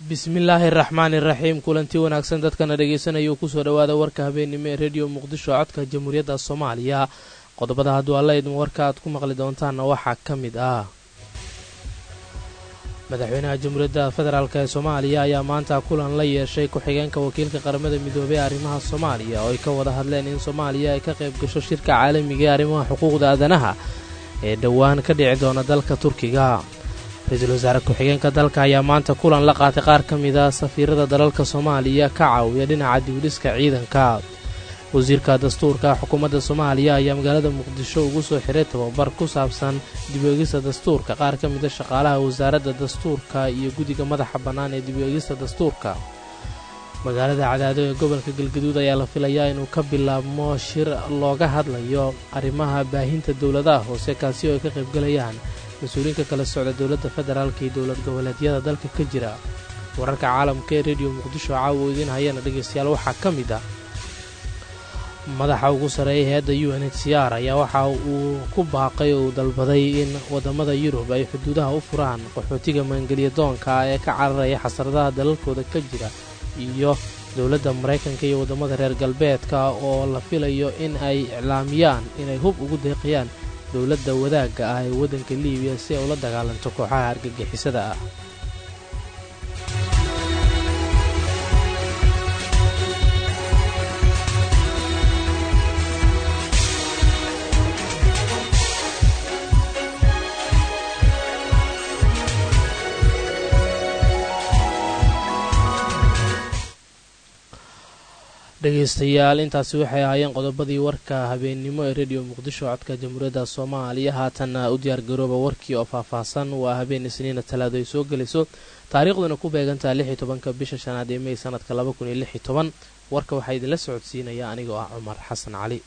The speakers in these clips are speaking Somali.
bismillaahi araxmaani iraxiim kulanti wanaagsan dadkana dhegaysanaya kusoo dhowaada warka habeennimo ee rediyo muqdisho codka jamhuuriyadda soomaaliya qodobada hadduu alla idmo warka aad ku maqli doontaanna waxaa ka mid ah madaxweynaha jamhuuriyadda federaalk ee soomaaliya ayaa maanta kulan la yeeshay ku-xigeenka wakiilka qaramada midoobey ee arrimaha soomaaliya oo ay ka wada hadleen in soomaaliya ay ka qayb gasho shirka caalamiga ee arrimaha xuquuqda aadanaha ee dhowaan ka dhici doona dalka turkiga ra-iisul wasaare ku-xigeenka dalka ayaa maanta kulan la qaatay qaar ka mid a safiirada dalalka soomaaliya ka caawiya dhinaca dibudhiska ciidanka wasiirka dastuurka xukuumadda soomaaliya ayaa magaalada muqdisho ugu soo xiray tababar ku saabsan dib-u-eegista dastuurka qaar ka mida shaqaalaha wasaaradda dastuurka iyo guddiga madaxa bannaan ee dib-u-eegista dastuurka magaalada cadaado ee gobolka galgaduud ayaa la filayaa inuu ka bilaabmo shir looga hadlayo arrimaha baahinta dowladaha hoose kaasi oo ay ka qaybgalayaan mas-uuliyiinka kala socda dowladda federaalka iyo dowlad goboleedyada dalka ka jira wararka caalamka ee rediyo muqdisho caawa idiin hayana dhegaystayaal waxaa ka mid ah madaxa ugu sarreeya hay-adda u n h c r ayaa waxa uu ku baaqay oo uu dalbaday in waddamada yurub ay xuduudaha u furaan qaxootiga maangeliya doonka ee ka cararaya xasradaha dalalkooda ka jira iyo dowladda maraykanka iyo waddamada reer galbeedka oo la filayo in ay iclaamiyaan inay hub ugu deeqayaan dowladda wadaagga ah ee waddanka liibiya si ay ula dagaalanto kooxaha argagixisada ah dhegaystayaal intaasi waxay ahaayeen qodobadii warka habeennimo ee rediyo muqdisho codka jamhuuriyadda soomaaliya haatanna u diyaargarooba warkii oo faahfaahsan waa habeen isniina talaado ay soo gelayso taariikhduna ku beegantaha lix iyo tobanka bisha shanaad ee mey sanadka laba kun iyo lix iyo toban warka waxaa idinla socodsiinaya anigoo ah cumar xasan cali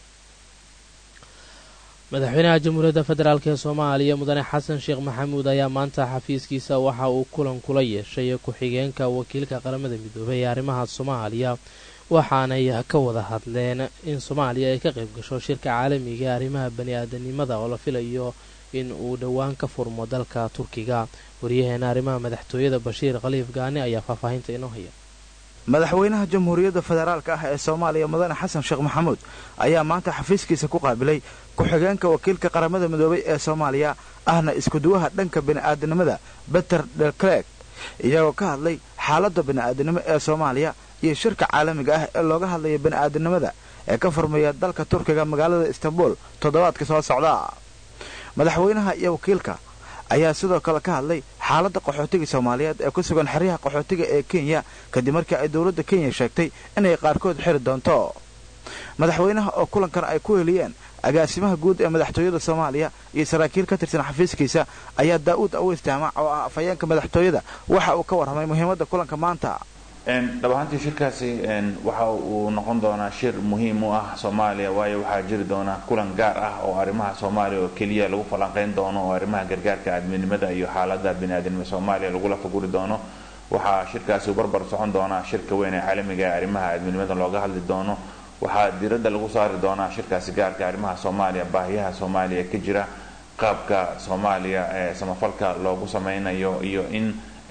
madaxweynaha jamhuuriyadda federaalk ee soomaaliya mudane xasan sheekh maxamuud ayaa maanta xafiiskiisa waxa uu kulan kula yeeshay ku-xigeenka wakiilka qaramada midoobey ee arrimaha soomaaliya waxaanay ka wada hadleen in soomaaliya ay ka qayb gasho shirka caalamiga ee arrimaha bani-aadanimada oo la filayo in uu dhowaan ka furmo dalka turkiga waryaheena arrimaha madaxtooyada bashiir khaliif gaani ayaa faahfaahinta inoo haya madaxweynaha jamhuuriyadda federaalka ah ee soomaaliya mudane xasan sheekh maxamuud ayaa maanta xafiiskiisa ku qaabilay ku-xigeenka wakiilka qaramada midoobay ee soomaaliya ahna iskuduwaha dhanka bani'aadanimada beter delclerk iyagoo ka hadlay xaaladda bani'aadanimo ee soomaaliya iyo shirka caalamiga ah ee looga hadlaya bani'aadanimada ee ka furmaya dalka turkiga magaalada istanbul toddobaadka soo socda madaxweynaha iyo wakiilka ayaa sidoo kale ka hadlay xaaladda qaxootiga soomaaliyeed ee ku sugan xeryaha qaxootiga ee kenya kadib markii ay dowladda kenya sheegtay inay qaarkood xiri doonto madaxweynaha oo kulankan ay ku heliyeen agaasimaha guud ee madaxtooyada soomaaliya iyo saraakiil ka tirsan xafiiskiisa ayaa daa'uud aweys jaamac oo ah afhayeenka madaxtooyada waxa uu ka warramay muhiimadda kulanka maanta dhab ahaantii shirkaasi waxa uu noqon doonaa shir muhiim u ah soomaaliya waayo waxaa jiri doona kulan gaar ah oo arrimaha soomaaliya oo keliya lagu falanqayn doono oo arrimaha gargaarka aadminimada iyo xaalada biniaadamnima soomaaliya lagula faguri doono waxaa shirkaasi u barbar socon doonaa shirka weyn ee caalamiga ee arrimaha aadminimada looga hadli doono waxaa diiradda lagu saari doonaa shirkaasi gaarka arrimaha soomaaliya baahiyaha soomaaliya ka jira qaabka soomaaliya ee samafalka loogu samaynayo iyo in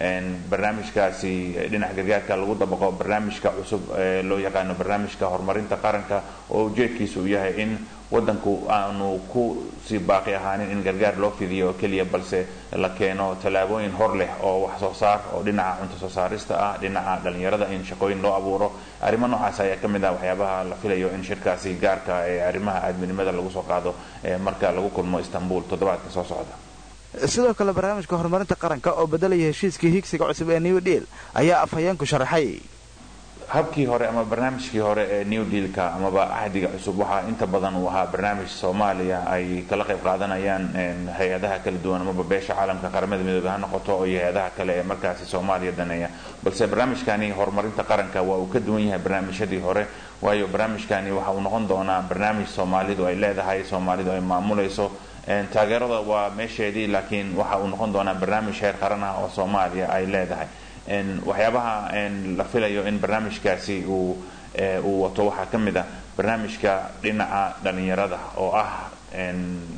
barnaamijkaasi dhinaca gargaarka lagu dabaqo barnaamijka cusub ee loo yaqaano barnaamijka horumarinta qaranka oo ujeedkiisu uu yahay in wadanku aanu ku sii baaqi ahaanin in gargaar loo fidiyo oo keliya balse la keeno tallaabooyin hor leh oo wax soo saar oo dhinaca cunto soo saarista ah dhinaca dhalinyarada in shaqooyin loo abuuro arrimo noocaas ayaa ka mid ah waxyaabaha la filayo in shirkaasi gaarka ee arrimaha aadminimada lagu soo qaado marka lagu kulmo istanbul toddobaadka soo socda sidoo kale barnaamijka horumarinta qaranka oo beddelaya heshiiskii higsiga cusub ee new deal ayaa afhayeenku sharaxay habkii hore ama barnaamijkii hore ee new dealka amaba cahdiga cusub waxaa inta badan uu ahaa barnaamij soomaaliya ay kala qayb qaadanayaan hay-adaha kala duwan amaba beesha caalamka qaramada midoobe ha noqoto iyo hay-adaha kale ee markaasi soomaaliya daneeya balse barnaamijkani horumarinta qaranka waa uu ka duwan yahay barnaamijyadii hore waayo barnaamijkani waxa uu noqon doonaa barnaamij soomaalidu ay leedahay soomaalidu ay maamulayso taageerada waa meesheedii laakiin waxa uu noqon doonaa barnaamij heer qaran ah oo soomaaliya ay leedahay waxyaabaha la filayo in barnaamijkaasi uu uu wato waxaa ka mid ah barnaamijka dhinaca dhalinyarada oo ah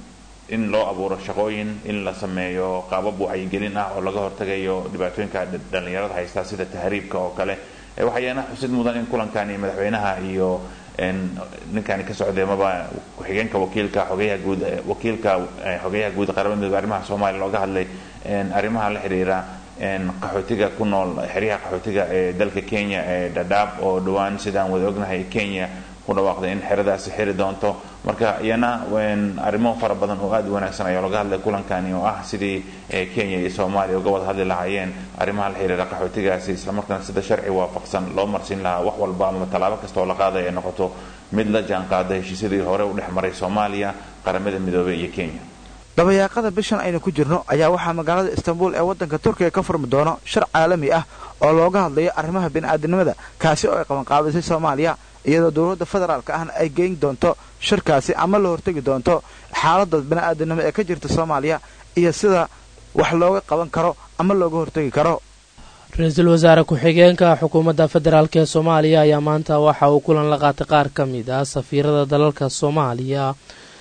in loo abuuro shaqooyin in la sameeyo qaabab wacyigelin ah oo laga hortagayo dhibaatooyinka dhallinyarada haysta sida tahriibka oo kale waxayaana xusid mudan in kulankani madaxweynaha iyo ninkani ka socday maba ku-xigeenka wakiilka xogeyaha guud wakiilka xogeyaha guud qaramada midoobe arrimaha soomaaliya looga hadlay arrimaha la xiriira qaxootiga ku nool xeryaha qaxootiga ee dalka kenya ee dhadhaab oo dhowaan sidaan wada ognahay kenya ku dhawaaqday in xeradaasi xiri doonto marka iyana arrimo fara badan oo aada u wanaagsan ayaa looga hadlay kulankani oo ah sidii kenya iyo soomaaliya uga wada hadli lahaayeen arrimaha la xiriira qaxootigaasi islamarkaana sida sharci waafaqsan loo marsiin lahaa wax walba ama tallaabo kasta oo la qaaday ay noqoto mid la jaan qaada heshiisyadii hore u dhex maray soomaaliya qaramada midoobey iyo kenya dabayaaqada bishan aynu ku jirno ayaa waxaa magaalada istanbul ee waddanka turkiga ka furmi doono shir caalami ah oo looga hadlayo arrimaha bini'aadinimada kaasi oo ay qabanqaabisay soomaaliya iyadoo dowladda federaalka ahna ay geyn doonto shirkaasi ama la hortegi doonto xaaladda bini'aadinimo ee ka jirta soomaaliya iyo sida wax looga qaban karo ama looga hortegi karo ra-iisul wasaare ku-xigeenka xukuumadda federaalk ee soomaaliya ayaa maanta waxa uu kulan la qaatay qaar ka mid ah safiirada dalalka soomaaliya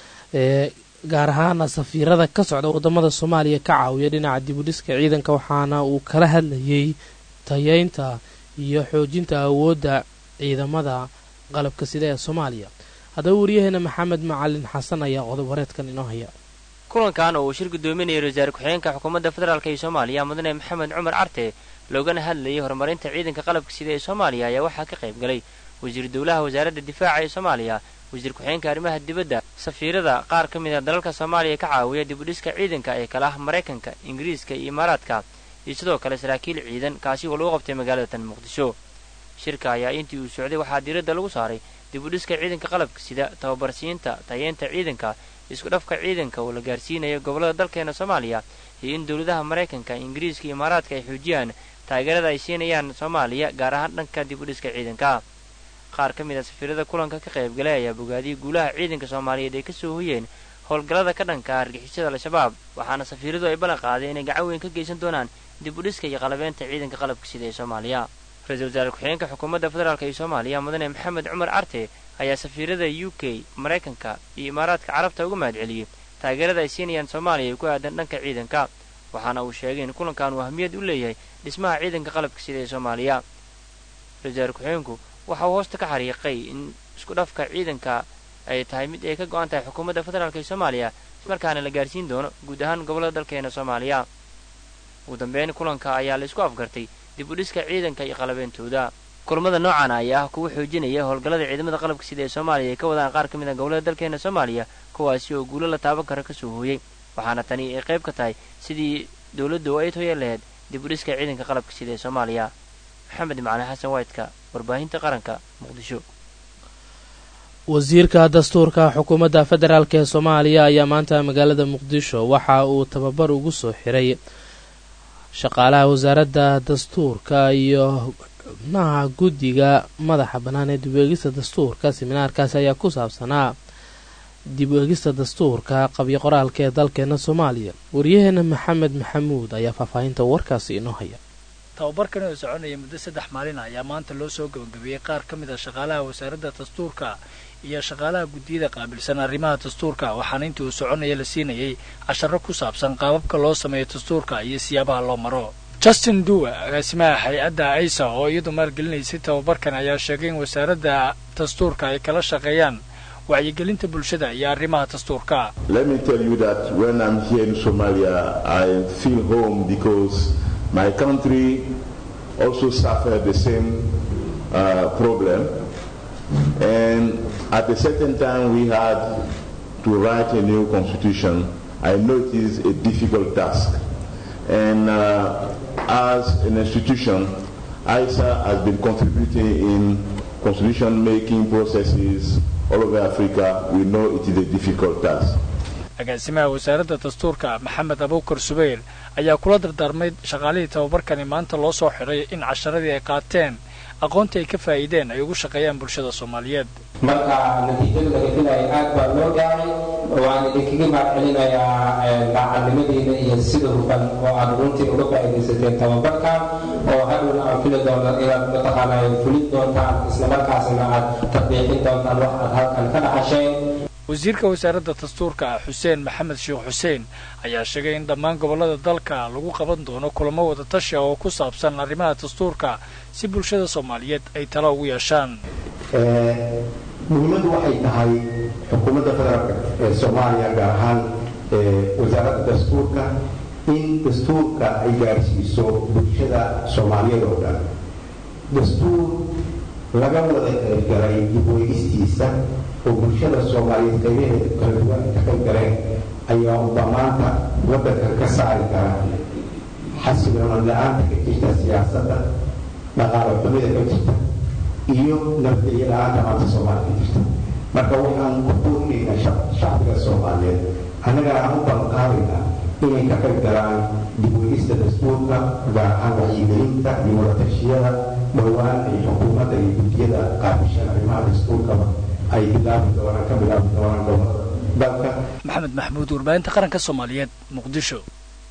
ee gaar ahaana safiirada ka socda wadamada soomaaliya ka caawiya dhinaca dibudhiska ciidanka waxaana uu kala hadlayay tayeynta iyo xoojinta awoodda ciidamada qalabka sida ee soomaaliya haddaba waryaheena maxamed macalin xasan ayaa qodob wareedkan inoo haya kulankan oo uu shir guddoominayay ra-iisul ku-xigeenka xukuumadda federaalk ee soomaaliya mudane maxamed cumar carte loogana hadlayay horumarinta ciidanka qalabka sida ee soomaaliya ayaa waxaa ka qayb galay wasiir dowlaha wasaaradda difaaca ee soomaaliya wasiir ku-xigeenka arrimaha dibadda safiirada qaar ka mid a dalalka soomaaliya ka caawiya dibudhiska ciidanka ee kala ah maraykanka ingiriiska iyo imaaraadka iyo sidoo kale saraakiil ciidan kaasi oo lagu qabtay magaalada tan muqdisho shirka ayaa intii uu socday waxaa diiradda lagu saaray dibudhiska ciidanka qalabka sida tababarsiinta tayeenta ciidanka isku dhafka ciidanka oo la gaarsiinayo gobollada dalkeena soomaaliya iyo in dowladaha maraykanka ingiriiska iyo imaaraadka ay xoojiyaan taageerada ay siinayaan soomaaliya gaar ahaan dhanka dibudhiska ciidanka qaar ka mid a safiirada kulanka ka qayb galay ayaa bogaadiyay guulaha ciidanka soomaaliyeed ay kasoo hoyeen howlgallada ka dhanka argixisada al-shabaab waxaana safiiradu ay ballan qaadeen inay gacan weyn ka geysan doonaan dibudhiska iyo qalabeenta ciidanka qalabka sida ee soomaaliya ra-iisul wasaare ku-xigeenka xukuumadda federaalk ee soomaaliya mudane maxamed cumar carte ayaa safiirada u k maraykanka iyo imaaraadka carabta uga mahad celiyey taageerada ay siinayaan soomaaliya ku aadan dhanka ciidanka waxaana uu sheegay in kulankan uu ahmiyad u leeyahay dhismaha ciidanka qalabka sida ee soomaaliya ra-isul wasaare ku-xigeenku waxa uu hoosta ka xariiqay in isku dhafka ciidanka ay tahay mid ay ka go-an tahay xukuumadda federaalk ee soomaaliya ismarkaana la gaarsiin doono guud ahaan gobollada dalkeena soomaaliya ugu dambeyn kulanka ayaa la isku afgartay dib u dhiska ciidanka iyo qalabeentooda kulamada noocan ayaa ah kuwa xoojinaya howlgallada ciidamada qalabka sida ee soomaaliya ay ka wadaan qaar ka mid a gobollada dalkeena soomaaliya kuwaasi oo guulo la taaban kara kasoo hooyey waxaana tani ay qayb ka tahay sidii dowladdu ay toya lahayd dib u dhiska ciidanka qalabka sida ee soomaaliya maxamed macalin xasan waydka warbaahinta qaranka muqdisho wasiirka dastuurka xukuumadda federaalk ee soomaaliya ayaa maanta magaalada muqdisho waxa uu tababar ugu soo xiray shaqaalaha wasaaradda dastuurka iyo xubnaha guddiga madaxa bannaan ee dib eegista dastuurka siminaarkaasi ayaa ku saabsanaa dib eegista dastuurka qabyo qoraalka ee dalkeena soomaaliya waryaheena maxamed maxamuud ayaa faahfaahinta warkaasi inoo haya tababarkan oo soconaya muddo saddex maalin ayaa maanta loo soo gabagabeeyey qaar ka mid a shaqaalaha wasaaradda dastuurka iyo shaqaalaha guddiyada qaabilsan arrimaha dastuurka waxaana intii uu soconaya la siinayay casharo ku saabsan qaababka loo sameeyo dastuurka iyo siyaabaha loo maro justin duwa agaasimaha hay-adda aisa oo iyadu maalgelinaysay tababarkan ayaa sheegay in wasaaradda dastuurka ay kala shaqeeyaan wacyigelinta bulshada iyo arrimaha dastuurka My country also suffered the same uh, problem. And at a certain time, we had to write a new constitution. I know it is a difficult task. And uh, as an institution, ISA has been contributing in constitution making processes all over Africa. We know it is a difficult task. agaasimaha wasaaradda dastuurka maxamed abuukar subayr ayaa kula dardaarmay shaqaalihii tababarkani maanta loo soo xidhay in casharadii ay qaateen aqoontii ay ka faa'iideen ay ugu shaqeeyaan bulshada soomaaliyeed marka natiijada laga filaya aad baa loo gaaray waan idinkaga mahadcelinayaa daacadnimadiina iyo sida hufan oo aad runtii uga faa'iidaysateen tababarkan oo hadhowna aan fili doono inaad mataqaanaa fulin doontaan islamarkaasna aad tatbiiqin doontaan wax aad halkan ka dhaxasheen wasiirka wasaaradda dastuurka xuseen maxamed sheekh xuseen ayaa sheegay in dhammaan gobollada dalka lagu qaban doono kulamo wada tashi oo ku saabsan arrimaha dastuurka si bulshada soomaaliyeed ay talo ugu yeeshaan muhiimaddu waxay tahay xukuumadda federaalka ee soomaaliya gaar ahaan wasaaradda dastuurka in dastuurka ay gaarsiiso bulshada soomaaliyeed oo dhan dastuur laga wada qaybgalay dibweydistiisa oo bulshada soomaaliyeed qaybaheeda kala duwan ka qayb galeen ayaa uba maanta waddankan ka saari kara xasiloona la-aanta ka jirta siyaasadda dhaqaalo xumida ka jirta iyo nabadgelyo la-aanta maanta soomaaliya ka jirta marka waxaan ku boorinaynaa shacbiga soomaaliyeed annagana aan u balqaadaynaa inay ka qayb galaan dibweydista dastuurka gaar ahaan wacyigelinta iyo wadatashyada dhowaan ay xukuumadda iyo guddiyada qaabishan arrimaha dastuurkaba ay bilaabi doonaan ka bilaabi doonaan gobolada dalka maxamed maxmuud warbaahinta qaranka soomaaliyeed muqdisho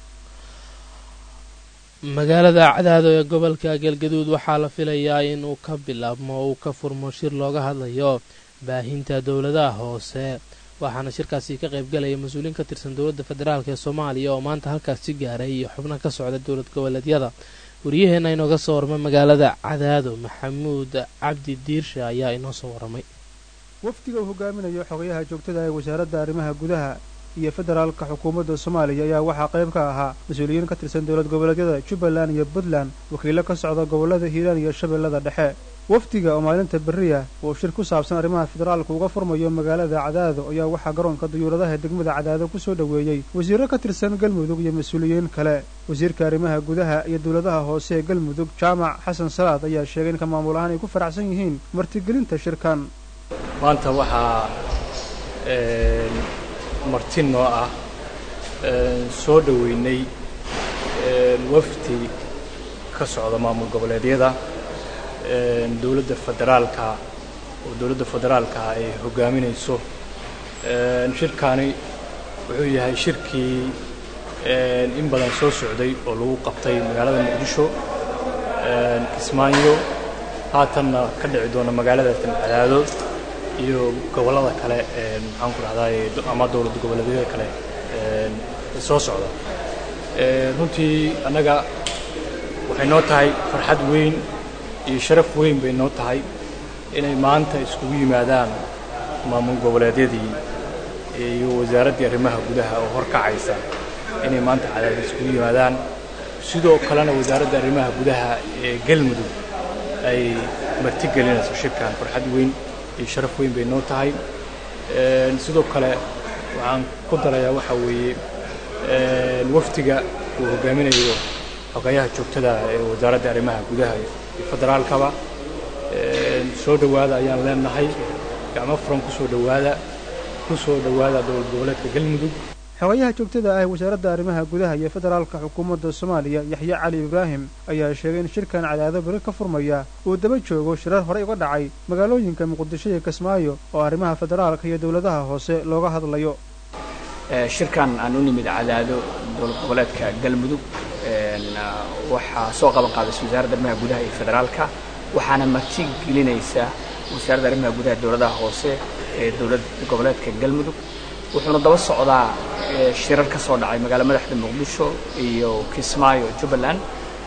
magaalada cadaado ee gobolka galgaduud waxaa la filayaa in uu ka bilaabmo uu ka furmo shir looga hadlayo baahinta dowladaha hoose waxaana shirkaasi ka qaybgalaya mas-uuliin ka tirsan dowladda federaalk ee soomaaliya oo maanta halkaasi gaaray iyo xubno ka socda dowlad goboleedyada wariyaheenna inooga soo warmay magaalada cadaado maxamuud cabdi diirshe ayaa inoo soo waramay wafdiga uu hogaaminayo xogayaha joogtada ee wasaaradda arrimaha gudaha iyo federaalka xukuumadda soomaaliya ayaa waxaa qayb ka ahaa mas-uuliyiin ka tirsan dowlad goboleedyada jubbaland iyo puntland wakiilo ka socda gobollada hiiraan iyo shabeellada dhexe wafdiga oo maalinta berriya uu shir ku saabsan arrimaha federaalka uga furmayo magaalada cadaado ayaa waxaa garoonka dayuuradaha degmada cadaado ku soo dhoweeyey wasiirro ka tirsan galmudug iyo mas-uuliyiin kale wasiirka arrimaha gudaha iyo dowladaha hoose ee galmudug jaamac xasan salaad ayaa sheegay in ka maamul ahaan ay ku faraxsan yihiin martigelinta shirkan maanta waxaa marti noo ah soo dhoweynay wafdi ka socda maamul goboleedyada dowladda federaalka oo dowladda federaalka ay hoggaaminayso shirkaani wuxuu yahay shirkii in badan soo socday oo lagu qabtay magaalada muqdisho kismaayo haatanna ka dhici doona magaalada cadaado iyo gobollada kale maxaan ku dhahdaay ama dowlad goboleedyada kale soo socda runtii annaga waxay noo tahay farxad weyn iyo sharaf weyn bay noo tahay inay maanta iskugu yimaadaan maamul goboleedyadii iyo wasaaraddii arrimaha gudaha oo horkacaysa inay maanta cadaada iskugu yimaadaan sidoo kalena wasaaradda arrimaha gudaha ee galmudug ay martigelinayso shirkan farxad weyn iyo sharaf weyn bay noo tahay sidoo kale waxaan ku darayaa waxaa weeye wafdiga uu hoggaaminayo xogayaha joogtada ee wasaaradda arrimaha gudaha iyo federaalkaba soo dhowaada ayaan leenahay gacmo furan kusoo dhowaada ku soo dhowaada dowlad goboleedka galmudug xogayaha joogtada ah ee wasaaradda arrimaha gudaha iyo federaalka xukuumadda soomaaliya yaxye cali ibraahim ayaa sheegay in shirkan cadaado beri ka furmaya uu daba joogo shirar horey uga dhacay magaalooyinka muqdisho iyo kismaayo oo arrimaha federaalka iyo dowladaha hoose looga hadlayo shirkan aan u nimid cadaado dowlad goboleedka galmudug waxaa soo qaban qaadaysa wasaaradda arrimaha gudaha iyo federaalka waxaana marti gelinaysa wasaaradda arrimaha gudaha dowladaha hoose ee dowlad goboleedka galmudug wuxuuna daba socdaa shirar ka soo dhacay magaalo madaxda muqdisho iyo kismaayo jubbaland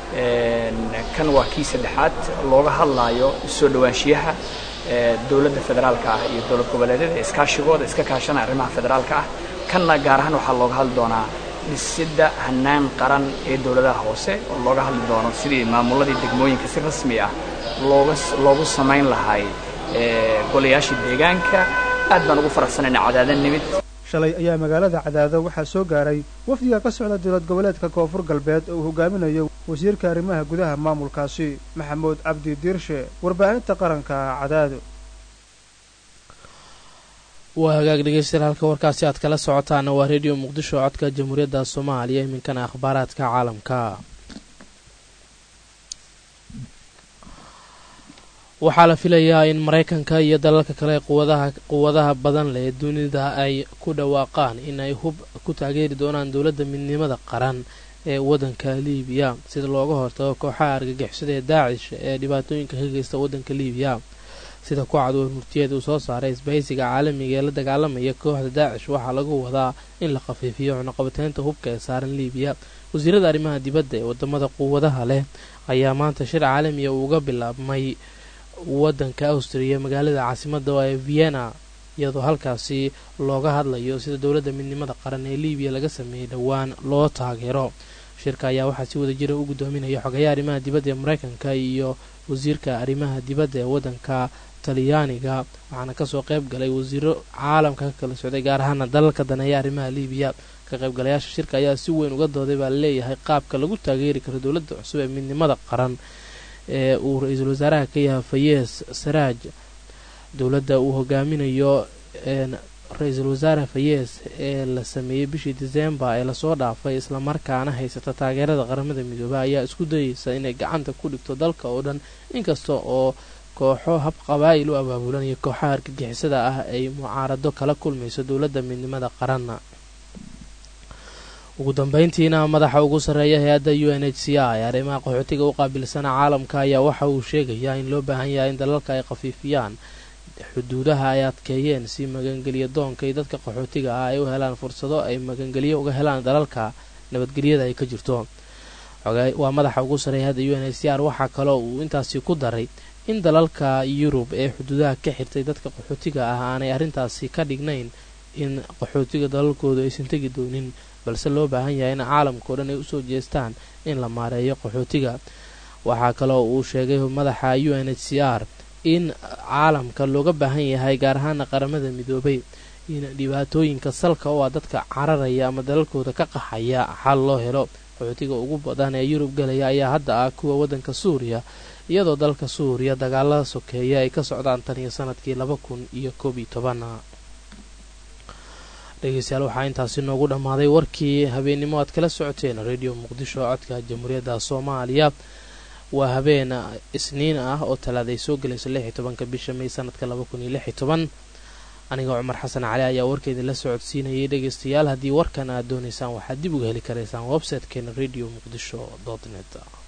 kan waa kii saddexaad looga hadlaayo soo dhowaanshiyaha dowladda federaalka ah iyo dowlad goboleedyada iskaashigooda iska kaashanaya arrimaha federaalka ah kanna gaar ahaan waxaa looga hadli doonaa dhisidda hannaan qaran ee dowladaha hoose oo looga hadli doono sidii maamuladii degmooyinka si rasmi ah looga loogu samayn lahay golayaashii deegaanka aad baan ugu faraxsanayna cadaadan nimid shalay ayaa magaalada cadaado waxaa soo gaaray wafdiga ka socda dowlad goboleedka koonfur galbeed oo uu hogaaminayo wasiirka arrimaha gudaha maamulkaasi maxamuud cabdi diirshe warbaahinta qaranka cadaado waa hagaag dhegeystayaal halka warkaasi aad kala socotaana waa redio muqdisho codka jamhuuriyadda soomaaliya iminkana akhbaaraadka caalamka waxaa la filayaa in maraykanka iyo dalalka kale quwadaha quwadaha badan leh dunida ay ku dhawaaqaan in ay hub ku taageeri doonaan dowladda midnimada qaran ee waddanka liibiya sida looga hortago kooxaha argagixisada ee daacish ee dhibaatooyinka ka geysta waddanka liibiya sida ku cad warmurtiyeed uu soo saaray isbahaysiga caalamiga ee la dagaalamaya kooxda daacish waxaa lagu wadaa in la khafiifiyo cunaqabateynta hubka ee saaran liibiya wasiirada arrimaha dibadda ee wadamada quwadaha leh ayaa maanta shir caalamiya uuga bilaabmay wadanka austriya magaalada caasimada ee vienna iyadoo halkaasi looga hadlayo sida dowladda midnimada qaran ee liibiya laga sameeyey dhowaan loo taageero shirka ayaa waxaa si wada jira u guddoominaya xogayaha arrimaha dibadda ee mareykanka iyo wasiirka arrimaha dibadda ee wadanka talyaaniga waxaana kasoo qayb galay wasiiro caalamka ka kala socday gaar ahaana dalalka daneeya arrimaha liibiya ka qaybgalayaasha shirka ayaa si weyn uga dooday baa laleeyahay qaabka lagu taageeri karo dowladda cusub ee midnimada qaran ee uu ra-iisul wasaaraha ka yahay fayees saraaj dowladda uu hogaaminayo ra-iisul wasaare fayees ee la sameeyey bishii disembar ee lasoo dhaafay islamarkaana haysata taageerada qaramada midoobey ayaa isku dayeysa inay gacanta ku dhigto dalka oo dhan inkasta oo kooxo hab qabaa'il u abaabulanaya kooxaha argagixisada ah ay mucaarado kala kulmayso dowladda midnimada qaranna ugu dambeyntiina madaxa ugu sarreeya hay-adda u n h c i ee arrimaha qaxootiga u qaabilsana caalamka ayaa waxa uu sheegayaa in loo baahan yahay in dalalka ay khafiifiyaan xuduudaha ay adkeeyeen si magangelya doonka iyo dadka qaxootiga ah ay u helaan fursado ay magangelyo uga helaan dalalka nabadgelyada ay ka jirto waa madaxa ugu sarreeya hadda u n h c r waxaa kaloo uu intaasi ku daray in dalalka yurub ee xuduudaha ka xirtay dadka qaxootiga ah aanay arrintaasi ka dhignayn in qaxootiga dalalkoodu aysan tegi doonin balse loo baahan yahay in caalamkao dhan ay usoo jeestaan in la maareeyo qaxootiga waxaa kaloo uu sheegay madaxa u n h c r in caalamka looga baahan yahay gaar ahaana qaramada midoobay in dhibaatooyinka salka oo ah dadka cararaya ama dalalkooda ka qaxaya xal loo helo qaxootiga ugu badan ee yurub galaya ayaa hadda ah kuwa waddanka suuriya iyadoo dalka suuriya dagaalada sokeeya ay ka socdaan tan iyo sanadkii laba kun iyo koob iyo toban dhegeystayaal waxaa intaasi noogu dhammaaday warkii habeennimo aad kala socoteen radio muqdisho codka jamhuuriyadda soomaaliya waa habeen isniin ah oo talaaday soo gelayso lix iyo tobanka bisha may sanadka laba kun iyo lix iyo toban aniga cumar xasan cali ayaa warkeedii la socodsiinayay dhegeystayaal haddii warkan aad doonaysaan waxaad dib uga heli karaysaan website-keena radio muqdisho dot net